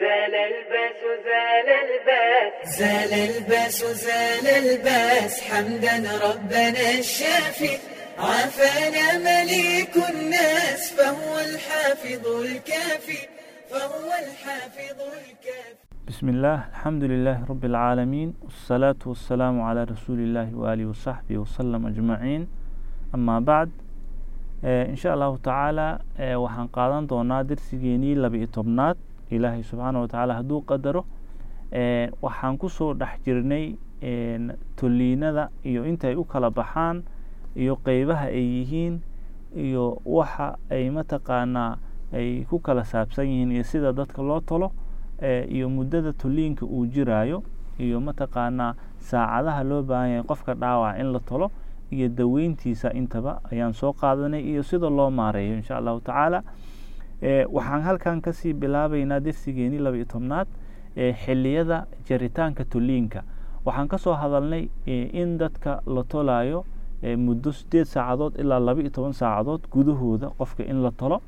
زال الباس زال الباس زال الباس زال الباس حمدا ربنا الشافي عافانا مليك الناس فهو الحافظ الكافي فهو الحافظ الكافي بسم الله الحمد لله رب العالمين والصلاة والسلام على رسول الله وآله وصحبه وسلم أجمعين أما بعد إن شاء الله تعالى waxaan qaadan doonaa darsigeenii laba-iyo tobnaad ilaahay subxaana watacaala hadduu qadaro waxaan kusoo dhex jirnay toliinada iyo intay u kala baxaan iyo qeybaha ay yihiin iyo waxa ay mataqaanaa ay ku kala saabsan yihiin iyo sida dadka loo tolo iyo muddada toliinka uu jiraayo iyo mataqaanaa saacadaha loo baahan yahay qofka dhaawaca in la tolo iyo daweyntiisa intaba ayaan soo qaadanay iyo sida loo maareeyo insha allahu tacaala waxaan halkan kasii bilaabeynaa darsigeenii laba iyo tobnaad xiliyada jaritaanka toliinka waxaan kasoo hadalnay in dadka la tolayo muddo sideed saacadood ilaa laba iyo toban saacadood gudahooda qofka in la tolo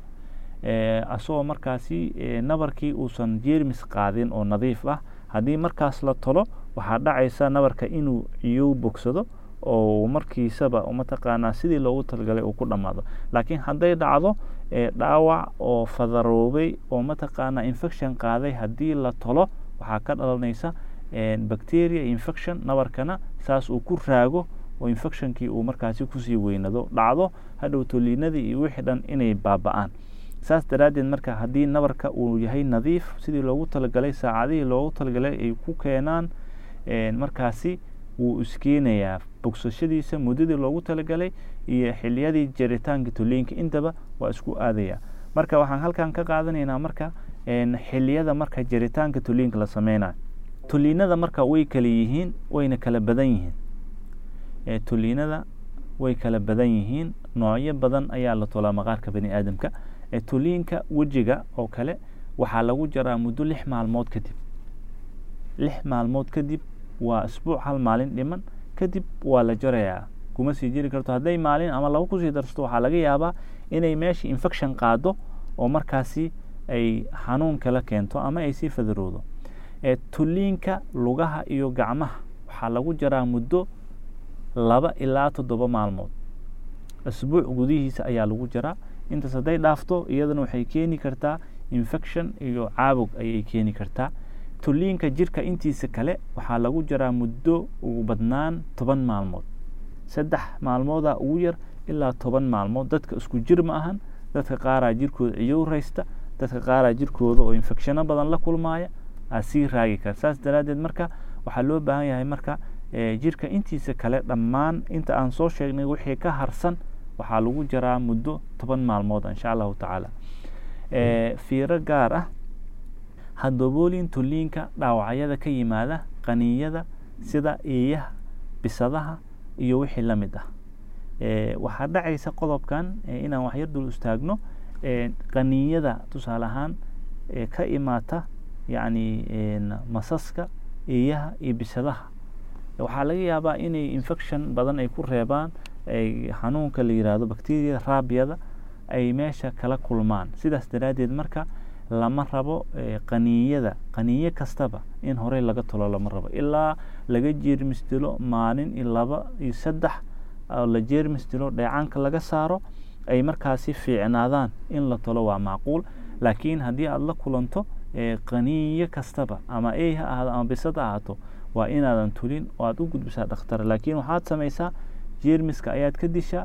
asagoo markaasi nabarkii uusan jeermis qaadin oo nadiif ah haddii markaas la tolo waxaa dhacaysa nabarka inuu ciyow bogsado oo markiisaba mataqaanaa sidii loogu talagalay uu ku dhammaado laakiin hadday dhacdo dhaawac oo fadaroobay oo mataqaanaa infection qaaday haddii la tolo waxaa ka dhalanaysa bacteria infection nabarkana saas uu ku raago oo infectionkii uu markaasi kusii weynado dhacdo hadhow toliinadii iyo wixii dhan inay baaba-aan saas daraaddeed marka haddii nabarka uu yahay nadiif sidii loogu talagalay saacadihii loogu talagalay ay ku keenaan markaasi wuu iskeenayaa bogsashadiisa muddadii loogu talagalay iyo xiliyadii jaritaanka toliinka intaba waa isku aadaya marka waxaan halkan ka qaadanaynaa marka xiliyada marka jaritaanka toliinka la sameynayo toliinada marka way kala yihiin wayna kala badan yihiin toliinada way kala badan yihiin noocyo badan ayaa la tolaa maqaarka bani aadamka toliinka wejiga oo kale waxaa lagu jaraa muddo lix maalmood kadib lix maalmood kadib waa isbuuc hal maalin dhiman kadib waa la jarayaa kuma sii jiri karto hadday maalin ama laba kusii darsato waxaa laga yaabaa inay meesha infection qaado oo markaasi ay xanuun kala keento ama ay sii fadaroodo toliinka lugaha iyo gacmaha waxaa lagu jaraa muddo laba ilaa toddoba maalmood isbuuc gudihiisa ayaa lagu jaraa intaas hadday dhaafto iyadana waxay keeni kartaa infection iyo caabog ayay keeni kartaa toliinka jirka intiisa kale waxaa lagu jaraa muddo ugu badnaan toban maalmood saddex maalmooda ugu yar ilaa toban maalmood dadka isku jir ma ahan dadka qaaraa jirkooda ciyow raysta dadka qaaraa jirkooda oo infecshano badan la kulmaaya aa sii raagi kara saas daraaddeed marka waxaa loo baahan yahay marka jirka intiisa kale dhammaan inta aan soo sheegnay wixii ka harsan waxaa lagu jaraa muddo toban maalmood insha allahu tacaala fiiro gaar ah hadoboolin toliinka dhaawacyada ka yimaada qaniiyada sida eeyaha bisadaha iyo wixii la mid ah waxaa dhacaysa qodobkan inaan waxyar dul istaagno qaniiyada tusaale ahaan ka imaata yacni masaska eeyaha iyo bisadaha waxaa laga yaabaa inay infection badan ay ku reebaan ay xanuunka la yiraahdo bacteriada raabiyada ay meesha kala kulmaan sidaas daraaddeed marka lama rabo qaniiyada qaniiyo kastaba in horey laga tolo lama rabo ilaa laga jeermis dilo maalin iyo laba iyo saddex oo la jeermis dilo dheecaanka laga saaro ay markaasi fiicnaadaan in la tolo waa macquul laakiin haddii aada la kulanto qaniiyo kastaba ama ey ha ahaado ama bisad ha ahaato waa inaadan tulin oo aada u gudbisaa dhakhtar laakiin waxaad samaysaa jeermiska ayaad ka dishaa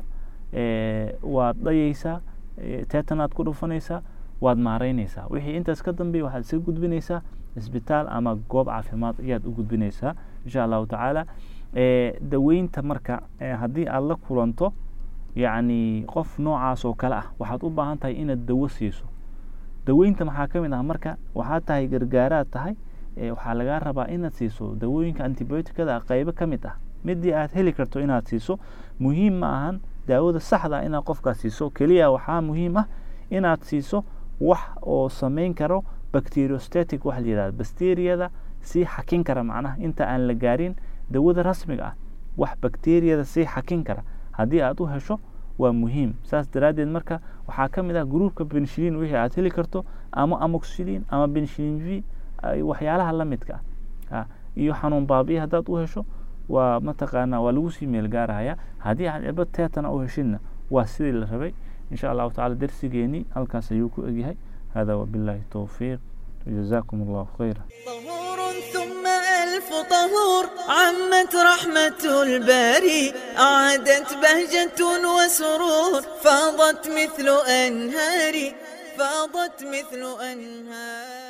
waad dhayaysaa teetanaad ku dhufanaysaa waad maareynaysaa wixii intaas ka dambeeya waxaad iska gudbinaysaa isbitaal ama goob caafimaad ayaad u gudbinaysaa insha allahu tacaala daweynta marka haddii aada la kulanto yacni qof noocaas oo kale ah waxaad u baahan tahay inaad dawo siiso daweynta maxaa ka mid ah marka waxaad tahay gargaaraad tahay waxaa lagaa rabaa inaad siiso dawooyinka antibioticada qeybo ka mid ah midii aad heli karto inaad siiso muhiim ma ahan daawada saxda inaad qofkaas siiso keliya waxaa muhiim ah inaad siiso wax oo sameyn karo bacteriostatic waxa la yihahda bacteriyada sii xakin kara macnaha inta aan la gaarin dawada rasmiga ah wax bacteriyada sii xakin kara haddii aad u hesho waa muhiim saas daraaddeed marka waxaa ka mid ah gruupka benshilin wixii aad heli karto ama amoxilin ama benshilin v waxyaalaha la midka ah iyo xanuun baabi'i haddaad u hesho waa mataqaanaa waa lagu sii meel gaarahaya haddii aad cirbad teetana u heshidna waa sidii la rabay insha allahu tacala darsigeeni halkaas ayuu ku egyahay hada wabillahi towfiiq jazakum allahu khayra طهور ثم ألف طهور عمت رحمة الباري أعادت بهجة وسرور فاضت مثل أنهار فاضت مثل أنهار